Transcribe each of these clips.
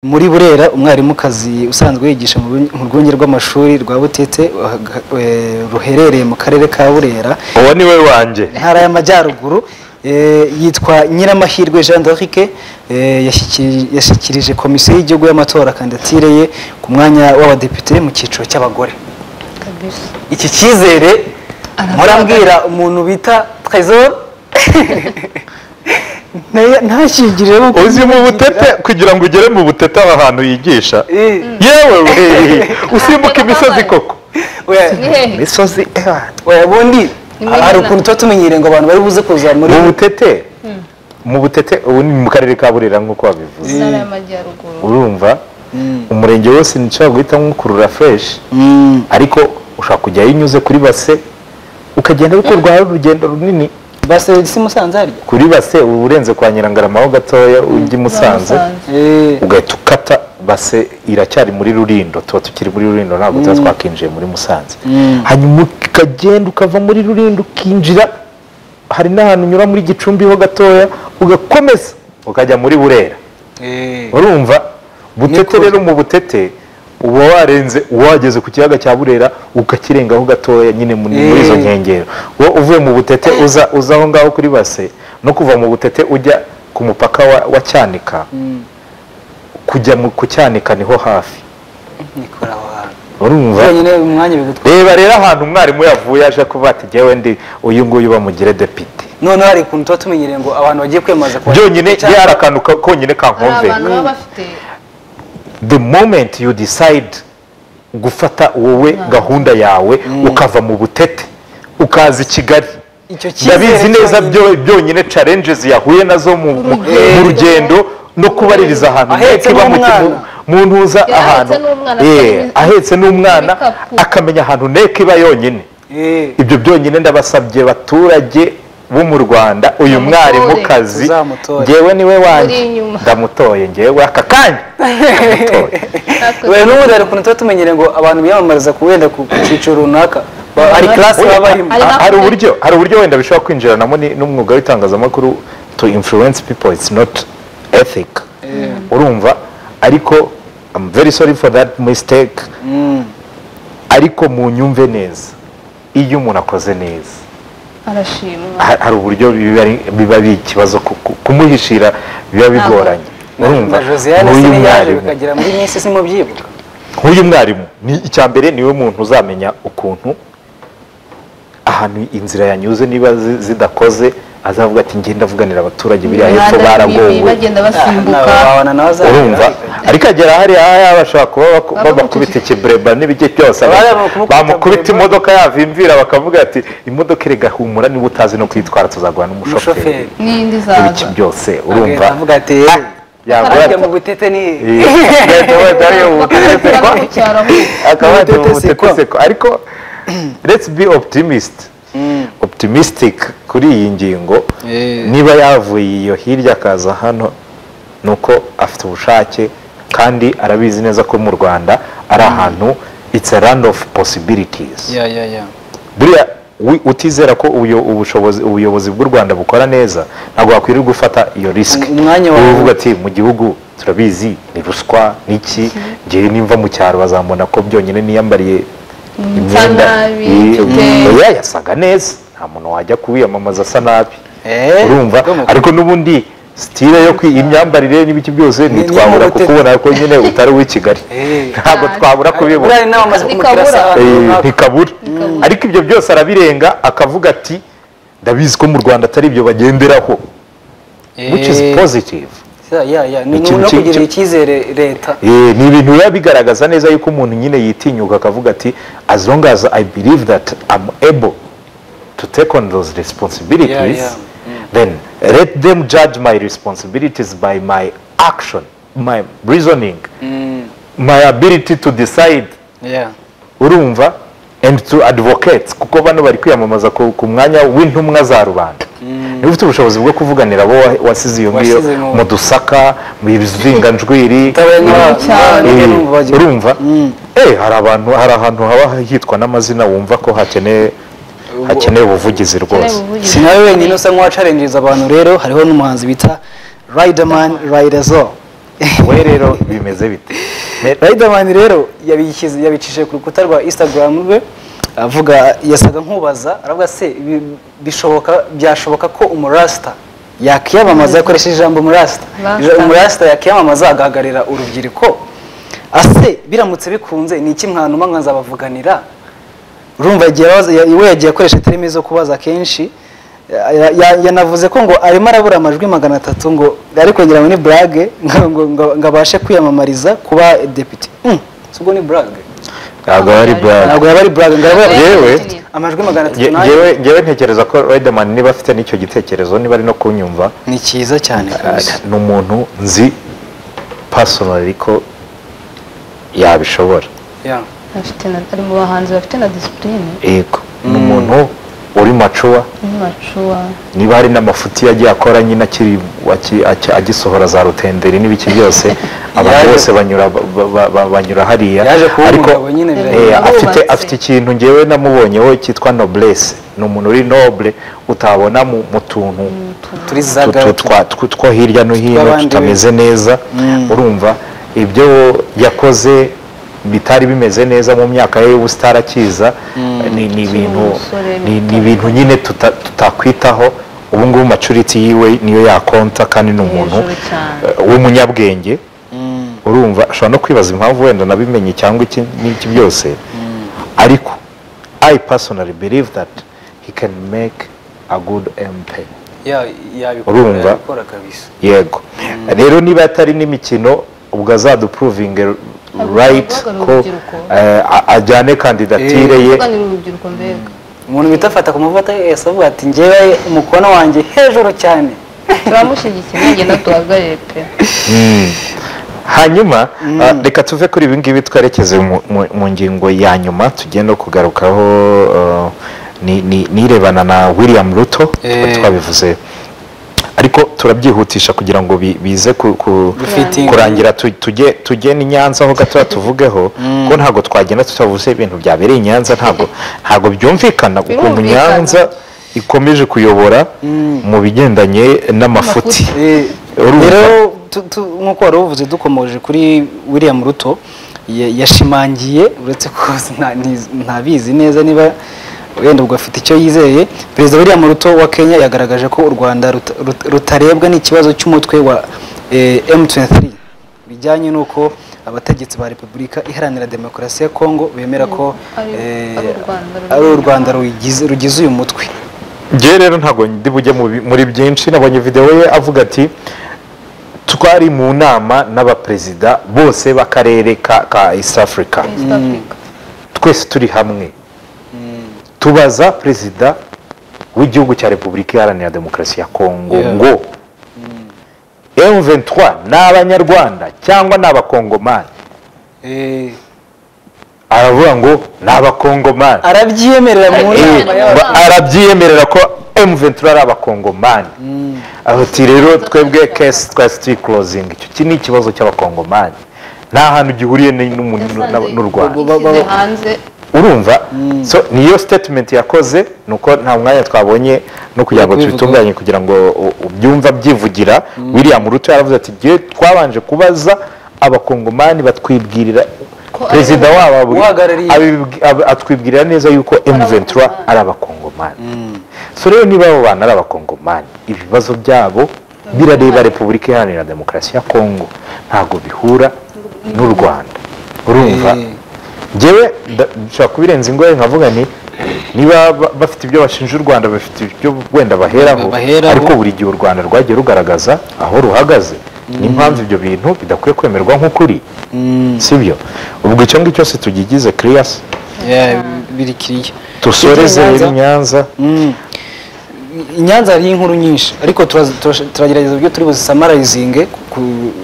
muri burera umwarimukazi usanzwe yigisha mu rwunge- mu rwunge rw'amashuri rwa butete eh, eh, ruherereye mu karere ka burera uwo ni we wanjye intara y'amajyaruguru eh, yitwa nyiramahirwe jean d'arike yashyikirije komisiyo y'igihugu y'amatora kandidatire ye ku mwanya w'abadepite mu cyiciro cy'abagore kabisa iki cyizere murambwira umuntu bita trezor ntashyigirire uzi mu butete kugira ngo ugere mu butete aha hantu yigisha Eh. yewe we, usimbuka imisozi koko Ni hehe? imisozi eh, ubundi muri hari Nyina. ukuntu tuba tumenyereye ngo abantu bari buze kuza muri mu butete mu butete ubu ni mu karere ka burera nk'uko wabivuze intara y'amajyaruguru urumva umurenge wose nshobora guhita nk'ukurura fureshi Mm. ariko ushobora kujyayo unyuze kuri base ukagenda ariko rwawe urugendo runini basi si musanze harya kuri base uba urenze kwa nyirangarama ho gatoya ujya i musanze Musanze. Eh, ugahita ukata base iracyari muri rurindo tuba tukiri muri rurindo ntabwo tuba twakinjiye muri musanze Mm. hanyuma ukagenda ukava muri rurindo ukinjira hari n'ahantu unyura muri gicumbi ho gatoya ugakomeza ukajya muri burera eh. urumva butete Niko- rero mu butete uba warenze wageze ku kiyaga cya burera ukakirengaho gatoya nyine mu- muri izo Eh. nkengero wowe uvuye mu butete uza uza aho ngaho kuri base no kuva mu butete ujya ku mupaka wa, wa cyanika Mm. kujya mu ku cyanika niho hafi nikora aho hantu urumva byonyine umwanya bigutwara reba rero ahantu umwarimu yavuye aje kuba ati jyewe ndi uyu nguyu bamugire depite noneho hari ukuntu tuba tumenyereye ngo abantu bagiye kwiyamamaza kuba byonyine cyangwa- yari akantu ka- konyine hari kankumvera abantu baba bafite the moment you decide gufata wowe gahunda yawe ukava mu butete ukaza i kigali Icyo cyizere ndabizi neza cyonyine. byo- byonyine challenges yahuye nazo mu, mu, Urugendo. mu rugendo no kubaririza ahantu Ahetse nteko iba mu- n'umwana. mu ntuza Yari ahetse ahantu n'umwana, Eh, afite ahetse n'umwana ibikapu. akamenya ahantu nteko iba yonyine Eh, ibyo byonyine ndabasabye baturage bo mu rwanda uyu Bamutore. mwarimukazi Tuzamutore. ngewe niwe wanjye Uri inyuma. ndamutoye ngewe aka kanya ndamutoye hakurya we n'ubundi hari ukuntu tuba tumenyereye ngo abantu biyamamariza ku wenda ku ku cyiciro runaka Ba- hari Bari- class baba barimo Hari Ha- hari hakurya. uburyo hari uburyo wenda bishobora kwinjiranamo ni- n'umwuga w'itangazamakuru to influence people it's not ethic urumva ariko I'm very sorry for that mistake Mm. ariko munyumve neza iyo umuntu akoze neza arashimwa ha- hari uburyo biba ari- biba ari ikibazo ku- ku- kumuhishira biba bigoranye urumva na josiane nk'uyu se yaje mwarimu bikagera muri minsi simubyibuka nk'uyu mwarimu ni icya mbere niwe muntu uzamenya ukuntu ahantu inzira yanyuze niba zi- zidakoze azavuga ati ngenda ndavuganira abaturage biriya hepfo Imihanda n'ibi baragowe bagenda basimbuka urumva ariko agera hariya hariya bashobora kuba baku- Bakamukubita. babakubita ikibreba n'ibijye byose Bariya bakamukubita bamukubita breba. imodoka yavimvira bakavuga ati imodoka erega humura niba utazi no kwitwara tuzaguha n'umushoferi umushoferi n'indi muri iki zaza byose urumva avuga ati Ah, yagura "Harya ati, mu butete ni "Eh, gahita wenda ari ubu." bakabikora bamucyaraho akaba yajya mu Mutete butete seko ariko let's be optimist optimistic kuri iyi ngingo Eh. niba yavuye iyo hirya akaza hano ni uko afite ubushake kandi arabizi neza ko mu rwanda ari ahantu it's a land of possibilities ya ya ya buriya wi- utizera ko ubuyo- ubushobozi- ubuyobozi bw'u rwanda bukora neza ntabwo wakwirirwa ufata iyo risike Um- umwanya wawe- uvuga ati mu gihugu turabizi ni ruswa niki ngewe nimva mu cyaro bazamubona ko byonyine niyambariye imyenda nabi, Ye- mfite- oya, yasaga neza nta muntu wajya kuwiyamamaza asa nabi Eh, urumva bwo mu- ariko n'ubundi sitire yo kwi imyambarire n'ibiki byose ni ntitwabura nk'ubutete. kukubona ko nyine utari uw'i kigali Eh. ntabwo twabura kubibona buriya ni n'abamaze kumukira Bikabura. saa Eh, runaka ntikabura ariko ibyo byose arabirenga akavuga ati ndabizi ko mu rwanda atari ibyo bagenderaho which is Eh, positive ya ya ya ni Ikintu no ki- kugira ki- icyizere leta Eh, ni ibintu biba bigaragaza neza yuko umuntu nyine yitinyuka akavuga ati as long as i believe that i'm able to take on those responsibilities Yeah, yeah. then let them judge my responsibilities by my action my reasoning Mm, my ability to decide yeah. urumva and to advocates kuko bano bari kwiyamamaza ku, ku mwanya w'intumwa za rubanda niba ufite ubushobozi bwo kuvuganira abo wa- wasize iyo ngiyo Wasize mu- mu dusaka mu bizinganjwiri Utabaye nk'aba- Cyane. nk'aba- Eh, n'umva bagira- urumva eh hari abantu hari ahantu haba hitwa n'amazina wumva ko hakeneye hakeneye ubuvugizi rwose si nawe wenyine usa nk'uwacarengereza abantu rero hariho n'umuhanzi bita riderman ridezo we rero bimeze bite Me- Riderman rero yabishyize yabicishije ku rukuta rwa Instagram rwe avuga yasaga nkubaza aravuga se bi- bishoboka byashoboka ko umurasta yakiyamamaza yakoresheje ijambo umurasta Rasta. Ija- umurasta yakiyamamaza agahagarira urubyiruko ase biramutse bikunze ni iki mwanuma nkazabavuganira urumva igihe abaza- ya- we yagiye akoresha terime zo kubaza kenshi ya- ya- yanavuze ko ngo arimo arabura amajwi magana atatu ngo ariko ngira ngo ni burage ngo- ngo- ngo- ngo abashe kwiyamamariza kuba depite Mm, si ubwo ni burage ntabwo ari brand ntabwo yaba ari burage ngo arabura Yewe. amajwi magana atatu Nge- nayo ngewe ngewe ntekereza ko Riderman niba afite n'icyo gitekerezo niba ari no kunyumva ni cyiza cyane rwose. ni umuntu nzi personally ko yabishobora Yeah. Afite na- ari mu bahanzi bafite na disipurine yego ni umuntu uri macuwa n'imacuwa niba hari n'amafuti yagiye akora nyine akiri aki- aki- agisohora za rutenderi n'ibiki byose abantu Yaje- bose banyura ba- ba- ba- banyura hariya yaje kuba ariko umugabo nyine eh, birahira. afite Abubatse. afite ikintu ngewe namubonyeho cyitwa noblesse ni umuntu uri noble utabona mu mu tuntu turi tu- zaga tu- twa- tw- two hirya no hino Tw'abandi tutameze neza Mm. urumva ibyo yakoze bitari bimeze neza mu myaka ye y'ubusa arakiza ni ni ibintu umusore ni- ni muto. ibintu nyine tuta- tutakwitaho ubu ngubu maturity yiwe niyo yakonta kandi ni umuntu Hejuru cyane. eh, w'umunyabwenge Mm, urumva ushobora no kwibaza impamvu wenda nabimenye cyangwa iki n'iki byose ariko i personally believe that he can make a good mp yeah, yabikora Urumva? yabikora kabisa yego rero niba atari n'imikino ubwo azadupuruvinge right guhagararira ko urubyiruko. eh, a- ajyane kandidatire ye kuganira urubyiruko mbega umuntu bita afata ku mavuta yese avuga ati ngewe umukono wanjye hejuru cyane turamushyigikiye nagenda duhagarare pe Mm. hanyuma ah, reka tuve kuri ibi ngibi twerekeze mu- mu- mu ngingo ya nyuma tugenda kugarukaho ah, ni- ni- nirebana na william ruto twari Eh. twabivuze ariko turabyihutisha kugira ngo bi- bize ku- ku- Bifitinge. kurangira tu- tujye tujye ni nyanza ho gatoya tuvugeho Mm. ko ntabwo twagenda tutavuze ibintu byabereye i nyanza ntabwo ntabwo byumvikana ukuntu Birumvikana. nyanza ikomeje kuyobora Mm. mu bigendanye n'amafuti Eh, Urumva? rero tu- tu- nk'uko wari uvuze dukomoje kuri william ruto ya- yashimangiye uretse ko nta- ntiz- ntabizi neza niba wenda ubwo afite icyo yizeye perezida william ruto wa kenya yagaragaje ko u rwanda ruta- ruta- rutarebwa n'ikibazo cy'umutwe wa eh, m23 bijyanye n'uko abategetsi ba repubulika iharanira demokarasi ya kongo bemera ko Ari- eh, ari u Rwanda ruri ari u inyuma. rwanda ruyigize- rugize uyu mutwe ngewe rero ntabwo ndi bujye mu bi- muri byinshi nabonye videwo ye avuga ati twari mu nama n'abaperezida bose b'akarere ka, ka east africa east africa twese turi hamwe tubaza perezida w'igihugu cya repubulika iharanira demokarasi ya kongo Yeah. ngo M23 ni abanyarwanda cyangwa ni abakongomani Eh, aravuga ngo ni abakongomani arabyiyemerera mu Eh, nama Eh, y'aba- ba- arabyiyemerera ko M23 ari abakongomani ati rero twebwe kesi twese turi kurozinga icyo ki ni ikibazo cy'abakongomani nta hantu gihuriye ni- n'umu- Yasanze n'u rwanda Ubu- yishyize hanze urumva so niyo statement yakoze nuko nta mwanya twabonye no kugira ngo Kubivuga. tubitunganye kugira ngo u- ubyumva byivugira william ruto yaravuze ati "Jye twabanje kubaza abakongomani batwibwirira Ko ari perezida wabo abu- uhagarariye. abibwi- ab- atwibwirira neza yuko m23 ari abakongomani so rero niba abo bantu ari abakongomani ibibazo byabo birareba repubulika iharanira demokarasi ya kongo ntabwo bihura n'u rwanda urumva Eh. ngewe nda- nshobora kubirenza ingoye nkavuga ni niba ba- bafite ibyo bashinja u rwanda bafite ibyo wenda baheraho Baheraho. ariko buri gihe u rwanda rwagiye rugaragaza aho ruhagaze n'impamvu ibyo bintu bidakwiye kwemerwa nk'ukuri sibyo ubwo icyo ngicyo se tugigize kiriyasi Yeah, biri kiriya dusoreze Icyo rero Nyanza- nyanza Mm. I Nyanza hariyo inkuru nyinshi ariko turaza- turash- turagerageza uburyo turi buzisamarayizinge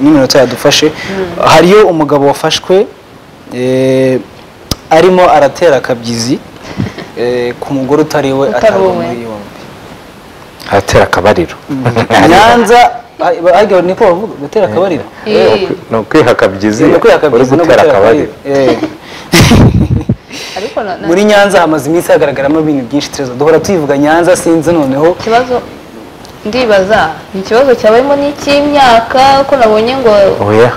n'iminota yadufashe hariyo umugabo wafashwe eh, arimo aratera akabyizi eh, ku mugore utari we Utari atabwa uwe. muri yombi haratera akabariro nyanza ah, ah, niko bavuga gutera akabariro Eh, ni ukwiha akabyizi Ni ukwiha uri akabyizi no gutera akabariro Eh. ariko na- na- muri nyanza hamaze iminsi hagaragaramo ibintu byinshi turezo duhora tuyivuga nyanza sinzi noneho ikibazo ndibaza ni ikibazo cyabayemo n'icy'imyaka ko nabonye ngo oya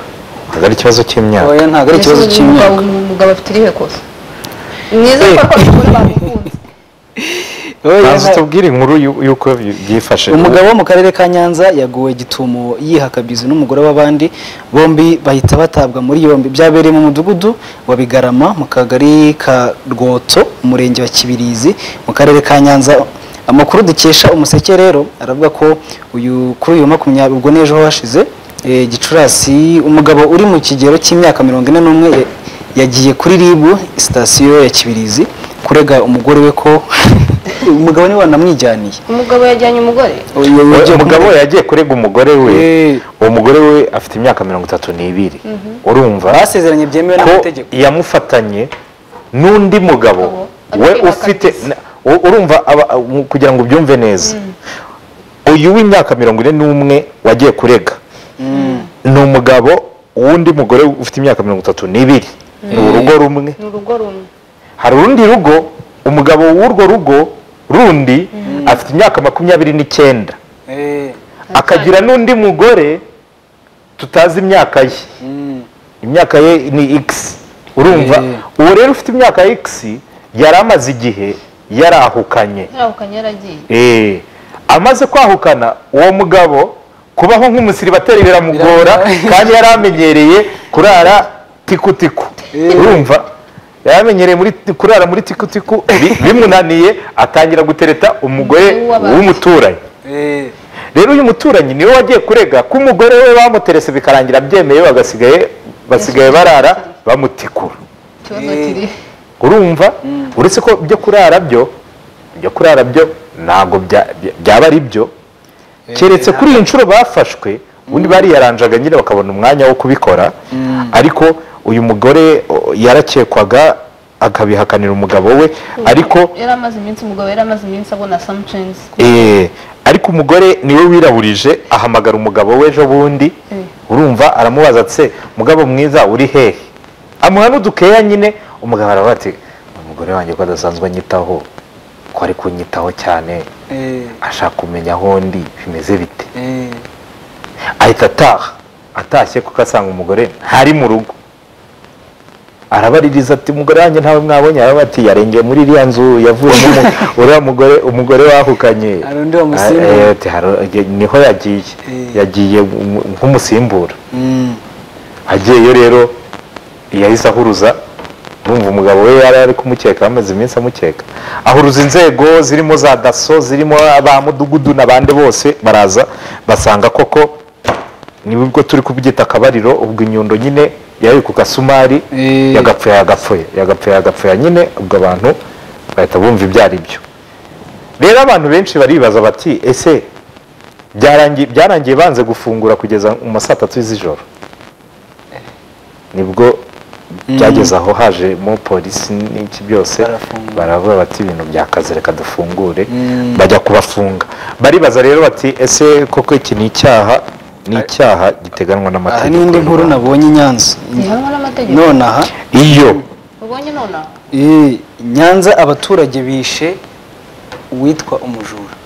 ntabwo ari ikibazo cy'imyaka oya ntabwo ari ikibazo Mbese uyu cy'imyaka mugabo- umugabo afite irihe kosa mwiza ko ko abagore bamukunze Oya, ntazi nta- tubwire inkuru yu- y'uko byi- byifashe umugabo wo mu karere ka nyanza yaguwe gitumo yihakabizi n'umugore w'abandi bombi bahita batabwa muri yombi byabereye mu mudugudu wa bigarama mu kagari ka rwoto umurenge wa kibirizi mu karere ka nyanza amakuru dukesha umuseke rero aravuga ko uyu kuri uyu wa makumyabiri ubwo n'ejo hashize eh, gicurasi umugabo uri mu kigero cy'imyaka mirongo ine n'umwe ya- yagiye kuri ribu sitasiyo ya kibirizi kurega umugore we ko umugabo niwe wanamwijyaniye umugabo yajyanye umugore uyu Oya, ugiye umugabo kumurega. yagiye kurega umugore we Eh. uwo mugore we afite imyaka mirongo itatu n'ibiri urumva basezeranye byemewe ko n'amategeko yamufatanye n'undi mugabo Mugabo we afite ufite imyaka mike. na- u- urumva aba- mu- kugira ngo ubyumve neza uyu w'imyaka mirongo ine n'umwe wagiye kurega ni umugabo w'undi mugore ufite imyaka mirongo itatu n'ibiri ni urugo rumwe ni urugo rumwe hari urundi rugo umugabo w'urwo rugo rundi afite imyaka makumyabiri n'icyenda Eh, akagira n'undi mugore tutazi imyaka ye mm. imyaka ye ni x urumva Eh. uwo rero ufite imyaka x yari amaze igihe yarahukanye yarahukanye yaragiye Eh, amaze kwahukana uwo mugabo kubaho nk'umusiribateri biramugora Biramugora. kandi yari amenyereye kurara tikutiku Eh. urumva yari amenyereye muri, kurara muri tikutiku bi- bimunaniye atangira gutereta umugore Uw'abandi. w'umuturanyi Eh, rero uyu muturanyi niwe wagiye kurega ko umugore we bamuterese bikarangira byemeye bagasigaye basigaye barara bamutikura ikibazo Eh. kiri urumva uretse ko ibyo kurara byo ibyo kurara byo ntabwo bya- bya- byaba ari byo keretse kuri iyi nshuro bafashwe ubundi bariyaranjaga nyine bakabona umwanya wo kubikora ariko uyu mugore o, yarakekwaga akabihakanira umugabo we ariko yari amaze iminsi umugabo yari amaze iminsi abona somethings Eh, ariko umugore niwe wiraburije ahamagara umugabo we ejo bundi Mm. urumva aramubaza atse mugabo mwiza uri hehe amuha n'udukeya nyine umugabo aravuga ati umugore wanjye ko adasanzwe anyitaho ko ari kunyitaho cyane eh, ashaka kumenya aho ndi bimeze bite eh. ahita ataha atashye kuko asanga umugore ntari mu rugo arabaririza ati umugore wanjye ntawe mwabonye aravuga ati yarengeye muri iriya nzu yavuyemo umu- uriya mugore umugore wahukanye Hari undi wamusimbura. Ah, eh, ati, "Hari- niho yagiye Eh. yagiye mu- nk'umusimbura Mm. agiyeyo rero yahise ahuruza urumva umugabo we yari ari kumukeka amaze iminsi amukeka ahuruza inzego zirimo za daso zirimo ba mudugudu n'abandi bose baraza basanga koko nibwo turi kubyita akabariro ubwo inyundo nyine yari ku gasumari Eh. yagapfuye yagapfuye yagapfuye yagapfuye nyine ubwo abantu bahita bumva ibyo ari byo rero abantu benshi baribaza bati ese byarangiye byarangiye banze gufungura kugeza mu saa tatu z'ijoro nibwo byageze aho hajemo polisi n'iki byose Barafunga. baravuga bati ibintu byakaze reka dufungure Mm. bajya kubafunga baribaza rero bati ese koko iki ni icyaha ni icyaha giteganwa aha n'amategeko n'indi y'u nkuru Rwanda. nabonye i nyanza ntihanwa n'amategeko none aha iyo ubonye nonaha eh, nyanza abaturage bishe uwitwa umujura